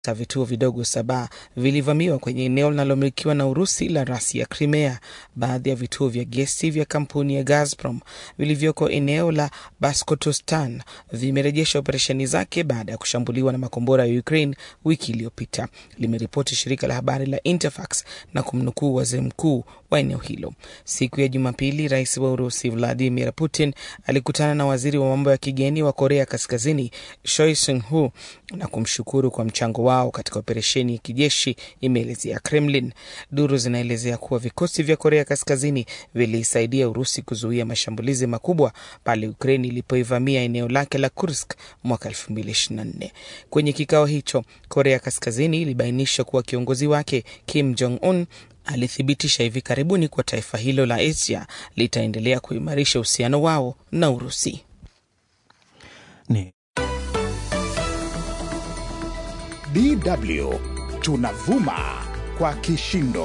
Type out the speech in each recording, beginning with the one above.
ta vituo vidogo saba vilivamiwa kwenye eneo linalomilikiwa na Urusi la rasi ya Crimea. Baadhi ya vituo vya gesi vya kampuni ya Gazprom vilivyoko eneo la Baskotostan vimerejesha operesheni zake baada ya kushambuliwa na makombora ya Ukraine wiki iliyopita, limeripoti shirika la habari la Interfax na kumnukuu waziri mkuu wa eneo hilo. Siku ya Jumapili, rais wa Urusi Vladimir Putin alikutana na waziri wa mambo ya kigeni wa Korea Kaskazini Choi Soon-hu na kumshukuru kwa mchango wao katika operesheni ya kijeshi, imeelezea Kremlin. Duru zinaelezea kuwa vikosi vya Korea Kaskazini vilisaidia Urusi kuzuia mashambulizi makubwa pale Ukraini ilipoivamia eneo lake la Kursk mwaka 2024. Kwenye kikao hicho, Korea Kaskazini ilibainisha kuwa kiongozi wake Kim Jong Un alithibitisha hivi karibuni kuwa taifa hilo la Asia litaendelea kuimarisha uhusiano wao na Urusi. Ni DW tunavuma kwa kishindo.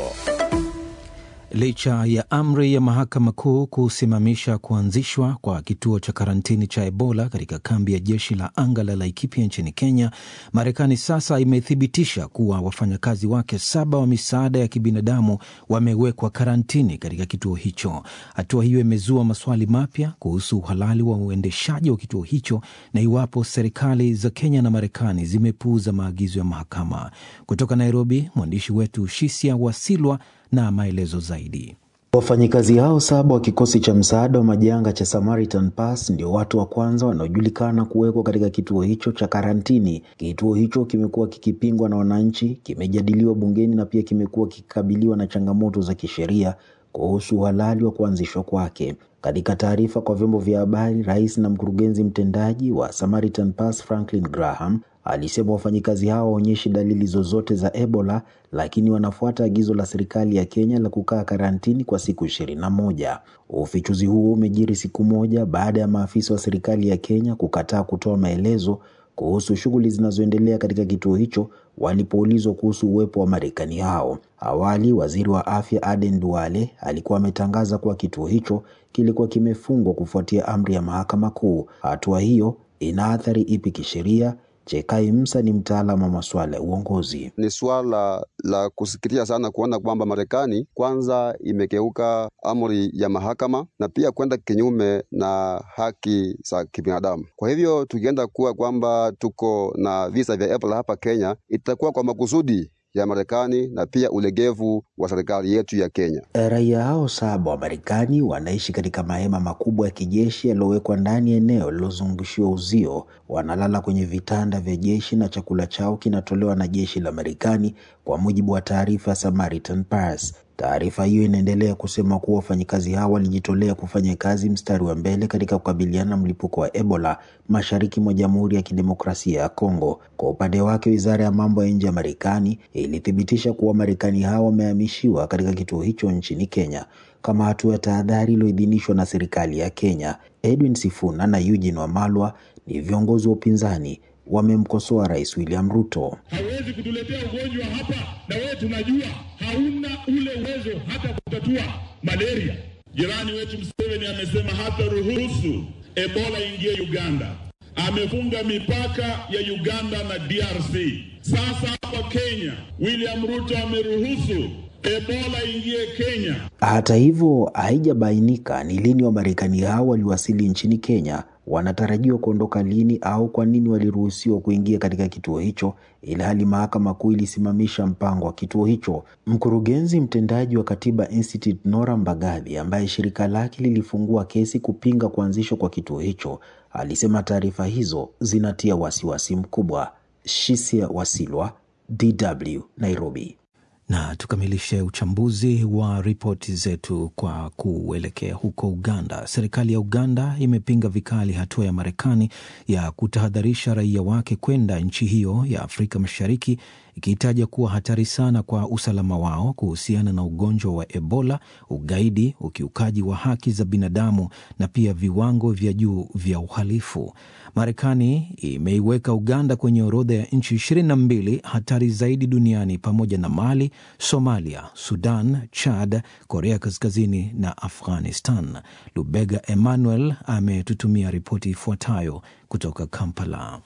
Licha ya amri ya mahakama kuu kusimamisha kuanzishwa kwa kituo cha karantini cha Ebola katika kambi ya jeshi la anga la Laikipia nchini Kenya, Marekani sasa imethibitisha kuwa wafanyakazi wake saba wa misaada ya kibinadamu wamewekwa karantini katika kituo hicho. Hatua hiyo imezua maswali mapya kuhusu uhalali wa uendeshaji wa kituo hicho na iwapo serikali za Kenya na Marekani zimepuuza maagizo ya mahakama. Kutoka Nairobi, mwandishi wetu Shisia Wasilwa na maelezo zaidi. Wafanyikazi hao saba wa kikosi cha msaada wa majanga cha Samaritan Pass ndio watu wa kwanza wanaojulikana kuwekwa katika kituo hicho cha karantini. Kituo hicho kimekuwa kikipingwa na wananchi, kimejadiliwa bungeni na pia kimekuwa kikikabiliwa na changamoto za kisheria kuhusu uhalali wa kuanzishwa kwake. Katika taarifa kwa vyombo vya habari, rais na mkurugenzi mtendaji wa Samaritan Pass Franklin Graham alisema wafanyikazi hao waonyeshi dalili zozote za Ebola, lakini wanafuata agizo la serikali ya Kenya la kukaa karantini kwa siku ishirini na moja. Ufichuzi huo umejiri siku moja baada ya maafisa wa serikali ya Kenya kukataa kutoa maelezo kuhusu shughuli zinazoendelea katika kituo hicho walipoulizwa kuhusu uwepo wa Marekani hao. Awali, waziri wa afya Aden Duale alikuwa ametangaza kuwa kituo hicho kilikuwa kimefungwa kufuatia amri ya mahakama kuu. Hatua hiyo ina athari ipi kisheria? Chekai Msa ni mtaalamu wa masuala ya uongozi. Ni suala la kusikitisha sana kuona kwamba Marekani kwanza imekeuka amri ya mahakama na pia kwenda kinyume na haki za kibinadamu. Kwa hivyo tukienda kuwa kwamba tuko na visa vya Ebola hapa Kenya, itakuwa kwa makusudi ya Marekani na pia ulegevu wa serikali yetu ya Kenya. Raia hao saba wa Marekani wanaishi katika mahema makubwa ya kijeshi yaliyowekwa ndani ya eneo lililozungushiwa uzio. Wanalala kwenye vitanda vya jeshi na chakula chao kinatolewa na jeshi la Marekani, kwa mujibu wa taarifa ya Samaritan Pass. Taarifa hiyo inaendelea kusema kuwa wafanyikazi hao walijitolea kufanya kazi mstari wa mbele katika kukabiliana na mlipuko wa Ebola mashariki mwa Jamhuri ya Kidemokrasia ya Kongo. Kwa upande wake, wizara ya mambo ya nje ya Marekani ilithibitisha kuwa Marekani hao wamehamishiwa katika kituo hicho nchini Kenya kama hatua ya tahadhari iliyoidhinishwa na serikali ya Kenya. Edwin Sifuna na Eugene Wamalwa ni viongozi wa upinzani wamemkosoa Rais William Ruto. Hawezi kutuletea ugonjwa hapa na wewe tunajua hauna ule uwezo hata kutatua malaria. Jirani wetu Museveni amesema hata ruhusu Ebola ingie Uganda. Amefunga mipaka ya Uganda na DRC. Sasa hapa Kenya, William Ruto ameruhusu Ebola ingie Kenya. Hata hivyo, haijabainika ni lini Wamarekani hao waliwasili nchini Kenya, wanatarajiwa kuondoka lini au kwa nini waliruhusiwa kuingia katika kituo hicho, ilhali mahakama kuu ilisimamisha mpango wa kituo hicho. Mkurugenzi mtendaji wa Katiba Institute Nora Mbagathi, ambaye shirika lake lilifungua kesi kupinga kuanzishwa kwa kituo hicho, alisema taarifa hizo zinatia wasiwasi mkubwa. Shisia Wasilwa, DW, Nairobi. Na tukamilishe uchambuzi wa ripoti zetu kwa kuelekea huko Uganda. Serikali ya Uganda imepinga vikali hatua ya Marekani ya kutahadharisha raia wake kwenda nchi hiyo ya Afrika Mashariki, ikihitaja kuwa hatari sana kwa usalama wao kuhusiana na ugonjwa wa Ebola, ugaidi, ukiukaji wa haki za binadamu na pia viwango vya juu vya uhalifu. Marekani imeiweka Uganda kwenye orodha ya nchi ishirini na mbili hatari zaidi duniani pamoja na Mali, Somalia, Sudan, Chad, Korea Kaskazini na Afghanistan. Lubega Emmanuel ametutumia ripoti ifuatayo kutoka Kampala.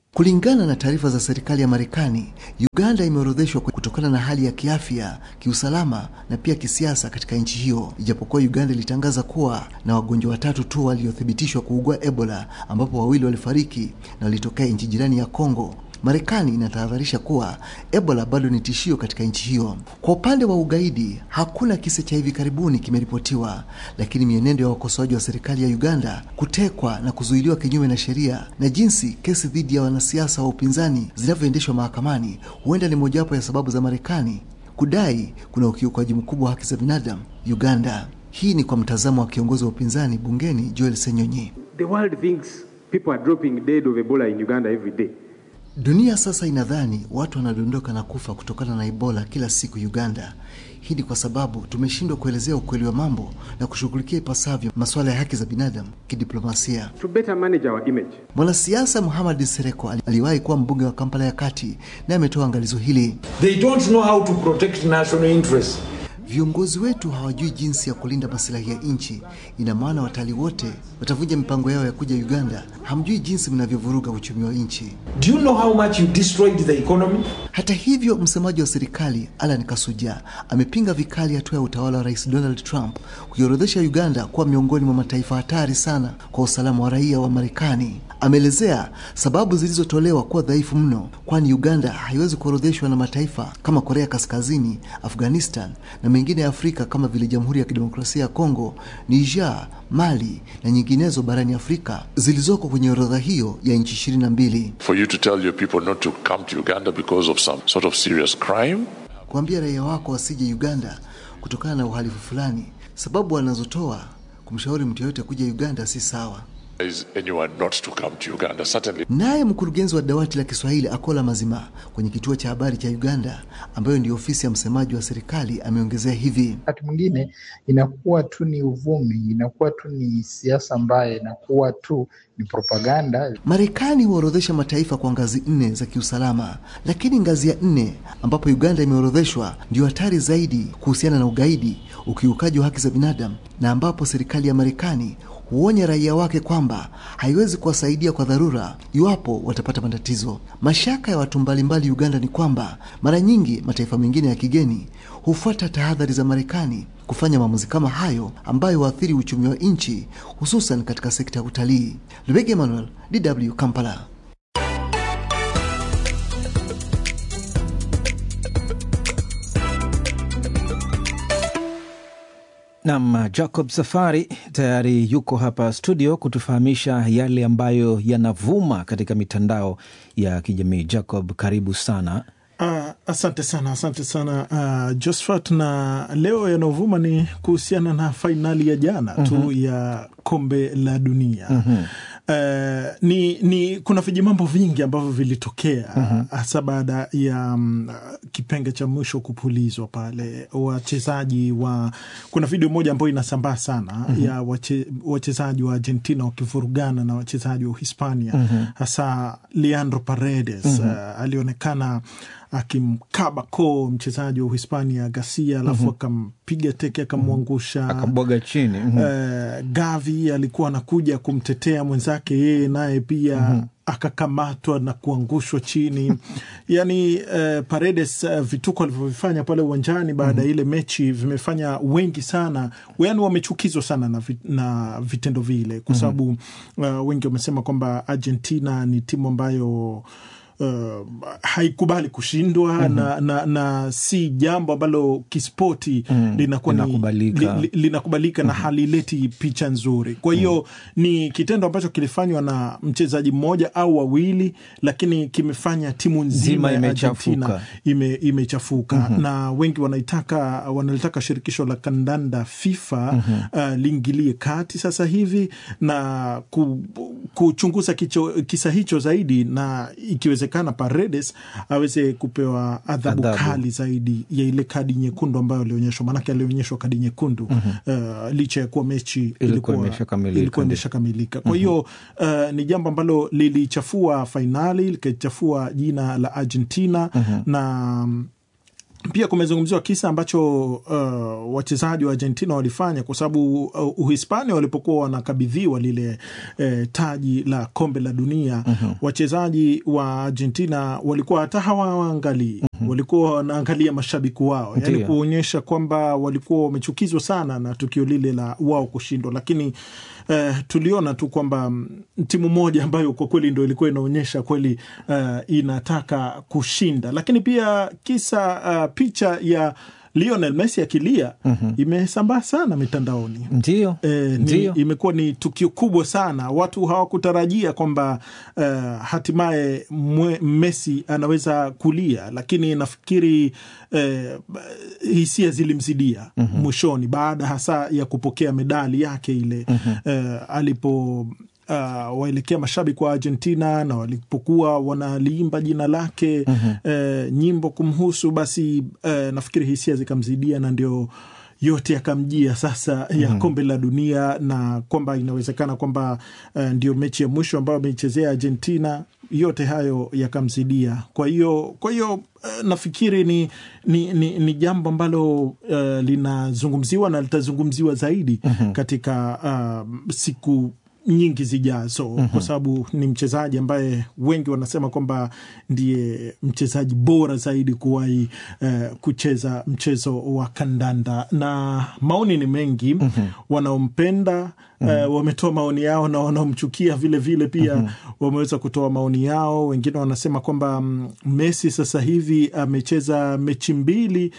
Kulingana na taarifa za serikali ya Marekani, Uganda imeorodheshwa kutokana na hali ya kiafya, kiusalama na pia kisiasa katika nchi hiyo, ijapokuwa Uganda ilitangaza kuwa na wagonjwa watatu tu waliothibitishwa kuugua Ebola, ambapo wawili walifariki na walitokea nchi jirani ya Kongo. Marekani inatahadharisha kuwa Ebola bado ni tishio katika nchi hiyo. Kwa upande wa ugaidi, hakuna kisa cha hivi karibuni kimeripotiwa, lakini mienendo ya wakosoaji wa serikali ya Uganda kutekwa na kuzuiliwa kinyume na sheria na jinsi kesi dhidi ya wanasiasa wa upinzani zinavyoendeshwa mahakamani huenda ni mojawapo ya sababu za Marekani kudai kuna ukiukaji mkubwa wa haki za binadamu Uganda. Hii ni kwa mtazamo wa kiongozi wa upinzani bungeni Joel Senyonyi. The world thinks people are dropping dead of Ebola in Uganda every day. Dunia sasa inadhani watu wanadondoka na kufa kutokana na Ebola kila siku Uganda. Hii ni kwa sababu tumeshindwa kuelezea ukweli wa mambo na kushughulikia ipasavyo masuala ya haki za binadamu kidiplomasia. To better manage our image. Mwanasiasa Muhammad Sereko aliwahi kuwa mbunge wa Kampala ya Kati na ametoa angalizo hili. They don't know how to protect national interests. Viongozi wetu hawajui jinsi ya kulinda masilahi ya nchi. Ina maana watalii wote watavunja mipango yao ya kuja Uganda. Hamjui jinsi mnavyovuruga uchumi wa nchi. Do you know how much you destroyed the economy? Hata hivyo, msemaji wa serikali Alan Kasuja amepinga vikali hatua ya utawala wa Rais Donald Trump kuiorodhesha Uganda kuwa miongoni mwa mataifa hatari sana kwa usalama wa raia wa Marekani. Ameelezea sababu zilizotolewa kuwa dhaifu mno, kwani Uganda haiwezi kuorodheshwa na mataifa kama Korea Kaskazini, Afghanistan na mengine ya Afrika kama vile Jamhuri ya Kidemokrasia ya Kongo, Niger, Mali na nyinginezo barani Afrika zilizoko kwenye orodha hiyo ya nchi ishirini na mbili. For you to tell your people not to come to Uganda because of some sort of serious crime. Kuambia raia wako wasije Uganda kutokana na uhalifu fulani, sababu wanazotoa kumshauri mtu yoyote kuja Uganda si sawa. Is anyone not to come to Uganda? Certainly. Naye mkurugenzi wa dawati la Kiswahili Akola Mazima kwenye kituo cha habari cha Uganda, ambayo ndio ofisi ya msemaji wa serikali, ameongezea hivi: wakati mwingine inakuwa tu ni uvumi, inakuwa tu ni siasa mbaya, inakuwa tu ni propaganda. Marekani huorodhesha mataifa kwa ngazi nne za kiusalama, lakini ngazi ya nne ambapo Uganda imeorodheshwa ndio hatari zaidi kuhusiana na ugaidi, ukiukaji wa haki za binadamu, na ambapo serikali ya Marekani huonya raia wake kwamba haiwezi kuwasaidia kwa dharura iwapo watapata matatizo. Mashaka ya watu mbalimbali Uganda ni kwamba mara nyingi mataifa mengine ya kigeni hufuata tahadhari za Marekani kufanya maamuzi kama hayo ambayo huathiri uchumi wa nchi hususan katika sekta ya utalii. Lubege Emmanuel, DW Kampala. Nam Jacob Safari tayari yuko hapa studio kutufahamisha yale ambayo yanavuma katika mitandao ya kijamii. Jacob, karibu sana. Uh, asante sana, asante sana uh, Josphat, na leo yanayovuma ni kuhusiana na fainali ya jana tu mm -hmm. ya kombe la dunia mm -hmm. Uh, ni, ni kuna vijimambo vingi ambavyo vilitokea hasa mm -hmm. baada ya um, kipenge cha mwisho kupulizwa pale, wachezaji wa kuna video moja ambayo inasambaa sana mm -hmm. ya wache, wachezaji wa Argentina wakivurugana na wachezaji wa Hispania mm -hmm. hasa Leandro Paredes mm -hmm. uh, alionekana akimkaba koo mchezaji wa Uhispania Garcia, alafu mm -hmm. akampiga teke akamwangusha, akabwaga chini mm -hmm. uh, Gavi alikuwa anakuja kumtetea mwenzake, yeye naye pia mm -hmm akakamatwa na kuangushwa chini yani uh, Paredes uh, vituko alivyovifanya pale uwanjani baada ya mm -hmm. ile mechi vimefanya wengi sana, yani wamechukizwa sana na, vit, na vitendo vile kwa sababu mm -hmm. uh, wengi wamesema kwamba Argentina ni timu ambayo Uh, haikubali kushindwa mm -hmm. na, na, na si jambo ambalo kispoti mm, linakuwa linakubalika, li, li, linakubalika mm -hmm. na halileti picha nzuri. Kwa hiyo mm -hmm. ni kitendo ambacho kilifanywa na mchezaji mmoja au wawili, lakini kimefanya timu nzima ya Argentina ime, imechafuka mm -hmm. na wengi wanaitaka wanalitaka shirikisho la kandanda FIFA mm -hmm. uh, liingilie kati sasa hivi na ku, kuchunguza kicho, kisa hicho zaidi na ikiweze kana Paredes aweze kupewa adhabu kali zaidi ya ile kadi nyekundu ambayo alionyeshwa, maanake alionyeshwa kadi nyekundu mm -hmm. uh, licha ya kuwa mechi ilikuwa imeshakamilika. Kwa hiyo mm -hmm. uh, ni jambo ambalo lilichafua fainali likachafua jina la Argentina mm -hmm. na pia kumezungumziwa kisa ambacho uh, wachezaji wa Argentina walifanya kwa sababu uh, Uhispania walipokuwa wanakabidhiwa lile uh, taji la kombe la dunia mm-hmm. wachezaji wa Argentina walikuwa hata hawaangalii mm-hmm. walikuwa wanaangalia mashabiki wao, yani Ndiyo. kuonyesha kwamba walikuwa wamechukizwa sana na tukio lile la wao kushindwa, lakini Uh, tuliona tu kwamba mm, timu moja ambayo kwa kweli ndo ilikuwa inaonyesha kweli uh, inataka kushinda, lakini pia kisa uh, picha ya Lionel Messi akilia mm-hmm. imesambaa sana mitandaoni. Ndio, E, ni, ndio. imekuwa ni tukio kubwa sana. Watu hawakutarajia kwamba uh, hatimaye mwe- Messi anaweza kulia, lakini nafikiri eh, hisia zilimzidia mm-hmm. mwishoni baada hasa ya kupokea medali yake ile mm-hmm. eh, alipo Uh, waelekea mashabiki wa Argentina na walipokuwa wanaliimba jina lake mm-hmm. eh, nyimbo kumhusu, basi eh, nafikiri hisia zikamzidia na ndio yote yakamjia sasa ya Mhm. kombe la dunia na kwamba inawezekana kwamba uh, ndio mechi ya mwisho ambayo ameichezea Argentina. Yote hayo yakamzidia. Kwa hiyo kwa hiyo uh, nafikiri ni, ni, ni, ni jambo ambalo uh, linazungumziwa na litazungumziwa zaidi Mhm. katika uh, siku nyingi zijazo Mhm. kwa sababu ni mchezaji ambaye wengi wanasema kwamba ndiye mchezaji bora zaidi kuwahi eh, kucheza mchezo wa kandanda, na maoni ni mengi wanaompenda eh, wametoa maoni yao na wanaomchukia vile vile pia wameweza kutoa maoni yao. Wengine wanasema kwamba mm, Messi sasa hivi amecheza mechi mbili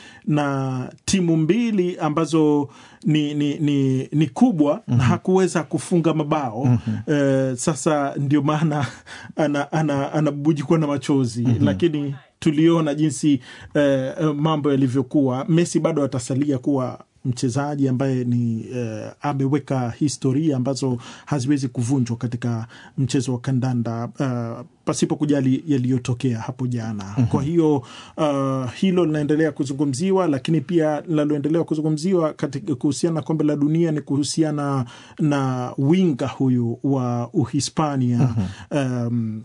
na timu mbili ambazo ni, ni, ni, ni kubwa na hakuweza kufunga mabao eh, sasa ndio maana anabujikwa ana, anabubujikwa na machozi lakini tuliona jinsi eh, eh, mambo yalivyokuwa. Messi bado atasalia kuwa mchezaji ambaye ni eh, ameweka historia ambazo haziwezi kuvunjwa katika mchezo wa kandanda uh, pasipo kujali yaliyotokea hapo jana. Mhm. Kwa hiyo uh, hilo linaendelea kuzungumziwa, lakini pia linaloendelea kuzungumziwa katika kuhusiana na kombe la dunia ni kuhusiana na winga huyu wa Uhispania um,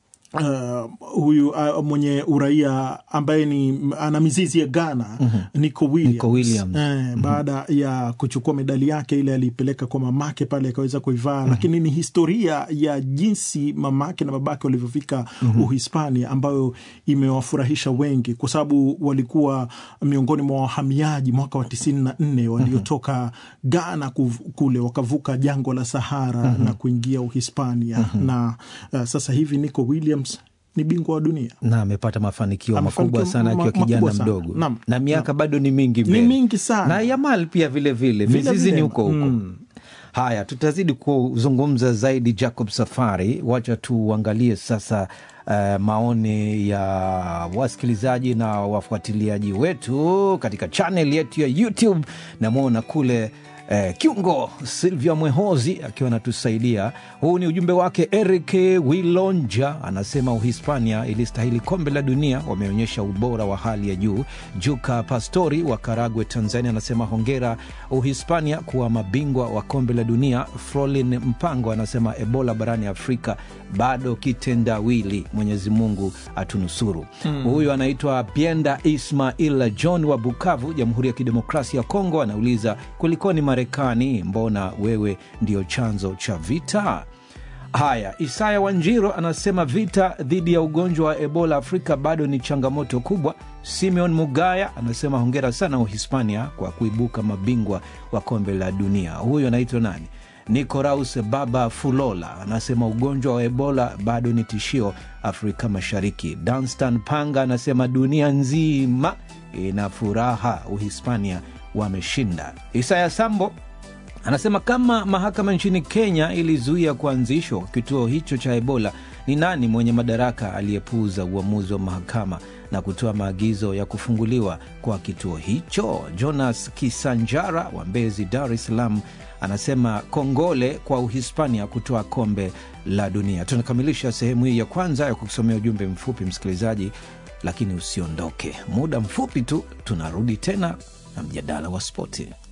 Uh, huyu uh, mwenye uraia ambaye ni ana mizizi ya Ghana Mhm. Nico Williams, Nico Williams. Eh, baada ya kuchukua medali yake ile aliipeleka kwa mamake pale akaweza kuivaa, lakini ni historia ya jinsi mamake na babake walivyofika Uhispania ambayo imewafurahisha wengi, kwa sababu walikuwa miongoni mwa wahamiaji mwaka wa tisini na nne waliotoka Ghana kuv- kule wakavuka jangwa la Sahara Mhm. na kuingia Uhispania Mhm. na uh, sasa hivi Nico Williams ni bingwa wa dunia. na amepata mafanikio Mafanikio makubwa sana akiwa ma- kijana makubwa sana. mdogo Naam. na miaka bado ni mingi Ni mbele. mingi sana. na Yamal pia vile vile Vile mizizi vile. ni huko huko Mm. haya tutazidi kuzungumza zaidi Jacob Safari wacha tuangalie sasa uh, maoni ya wasikilizaji na wafuatiliaji wetu katika channel yetu ya YouTube namwona kule Eh, kiungo Silvia Mwehozi akiwa anatusaidia. Huu ni ujumbe wake. Eric Wilonja anasema Uhispania ilistahili kombe la dunia, wameonyesha ubora wa hali ya juu. Juka Pastori wa Karagwe, Tanzania anasema hongera Uhispania kuwa mabingwa wa kombe la dunia. Frolin Mpango anasema Ebola barani Afrika bado kitendawili, Mwenyezi Mungu atunusuru. Mm. Huyu anaitwa Pienda Ismail John wa Bukavu, Jamhuri ya Kidemokrasia ya Kongo, anauliza kulikoni Marekani, mbona wewe ndio chanzo cha vita? Haya, Isaya Wanjiro anasema vita dhidi ya ugonjwa wa Ebola Afrika bado ni changamoto kubwa. Simeon Mugaya anasema hongera sana Uhispania kwa kuibuka mabingwa wa kombe la dunia. Huyu anaitwa nani? Nicoraus Baba Fulola anasema ugonjwa wa Ebola bado ni tishio Afrika Mashariki. Danstan Panga anasema dunia nzima ina furaha, Uhispania wameshinda. Isaya Sambo anasema kama mahakama nchini Kenya ilizuia kuanzishwa kwa kituo hicho cha Ebola, ni nani mwenye madaraka aliyepuuza uamuzi wa mahakama na kutoa maagizo ya kufunguliwa kwa kituo hicho? Jonas Kisanjara wa Mbezi, Dar es Salaam anasema kongole kwa Uhispania kutoa kombe la dunia. Tunakamilisha sehemu hii ya kwanza ya kusomea ujumbe mfupi, msikilizaji, lakini usiondoke, muda mfupi tu tunarudi tena na mjadala wa spoti.